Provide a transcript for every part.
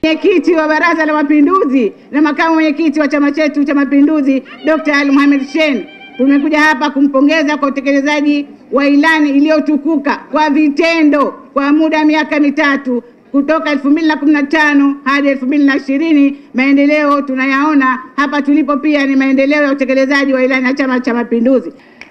Mwenyekiti wa Baraza la Mapinduzi na makamu mwenyekiti wa chama chetu cha Mapinduzi Dr. Ali Mohamed Shein, tumekuja hapa kumpongeza kwa utekelezaji wa ilani iliyotukuka kwa vitendo kwa muda wa miaka mitatu kutoka elfu mbili na kumi na tano hadi elfu mbili na ishirini. Maendeleo tunayaona hapa tulipo, pia ni maendeleo ya utekelezaji wa ilani ya Chama cha Mapinduzi.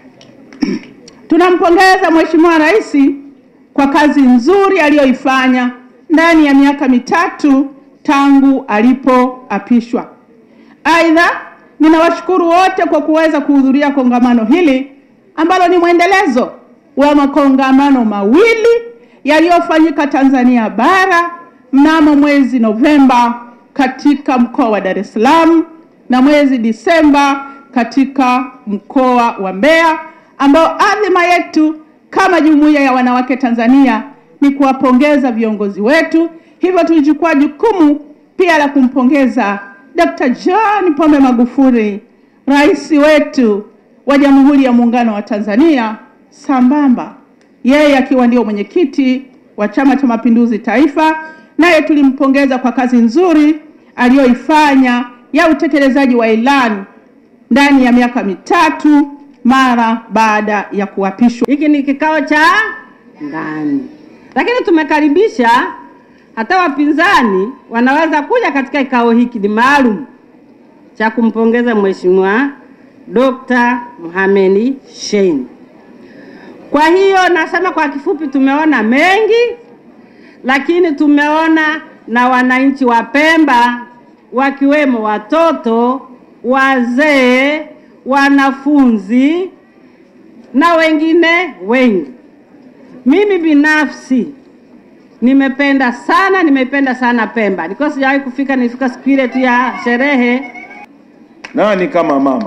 Tunampongeza Mheshimiwa Rais kwa kazi nzuri aliyoifanya ndani ya miaka mitatu tangu alipoapishwa. Aidha, ninawashukuru wote kwa kuweza kuhudhuria kongamano hili ambalo ni mwendelezo wa makongamano mawili yaliyofanyika Tanzania bara mnamo mwezi Novemba katika mkoa wa Dar es Salaam na mwezi Disemba katika mkoa wa Mbeya, ambao adhima yetu kama jumuiya ya wanawake Tanzania ni kuwapongeza viongozi wetu. Hivyo tulichukua jukumu pia la kumpongeza Dr. John Pombe Magufuli, rais wetu wa Jamhuri ya Muungano wa Tanzania, sambamba yeye akiwa ndio mwenyekiti wa Chama cha Mapinduzi Taifa, naye tulimpongeza kwa kazi nzuri aliyoifanya ya utekelezaji wa ilani ndani ya miaka mitatu mara baada ya kuapishwa. Hiki ni kikao cha ndani, lakini tumekaribisha hata wapinzani wanaweza kuja katika kikao hiki, ni maalum cha kumpongeza Mheshimiwa Dr. Mohamed Shein. Kwa hiyo nasema kwa kifupi, tumeona mengi, lakini tumeona na wananchi wa Pemba wakiwemo watoto, wazee, wanafunzi na wengine wengi. Mimi binafsi nimependa sana, nimependa sana Pemba. Nilikuwa sijawahi kufika, nilifika siku ile tu ya sherehe. Nani kama mama?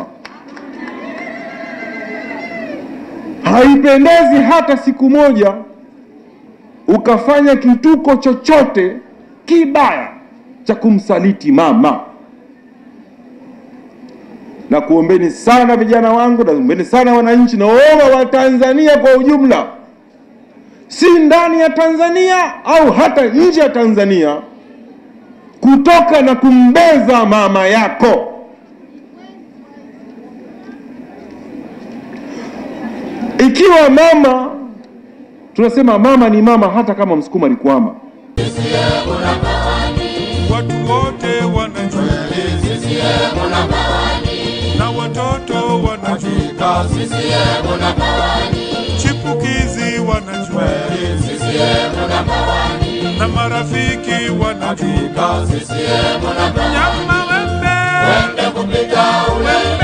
Haipendezi hata siku moja ukafanya kituko chochote kibaya cha kumsaliti mama. Na kuombeni sana vijana wangu, na kuombeni sana wananchi, naomba wa Tanzania kwa ujumla, si ndani ya Tanzania au hata nje ya Tanzania, kutoka na kumbeza mama yako. Ikiwa mama tunasema mama ni mama, hata kama msukuma alikwama. Watu wote wanajua na watoto wanajua, chipukizi wanajua na marafiki wanajua, nyama wembe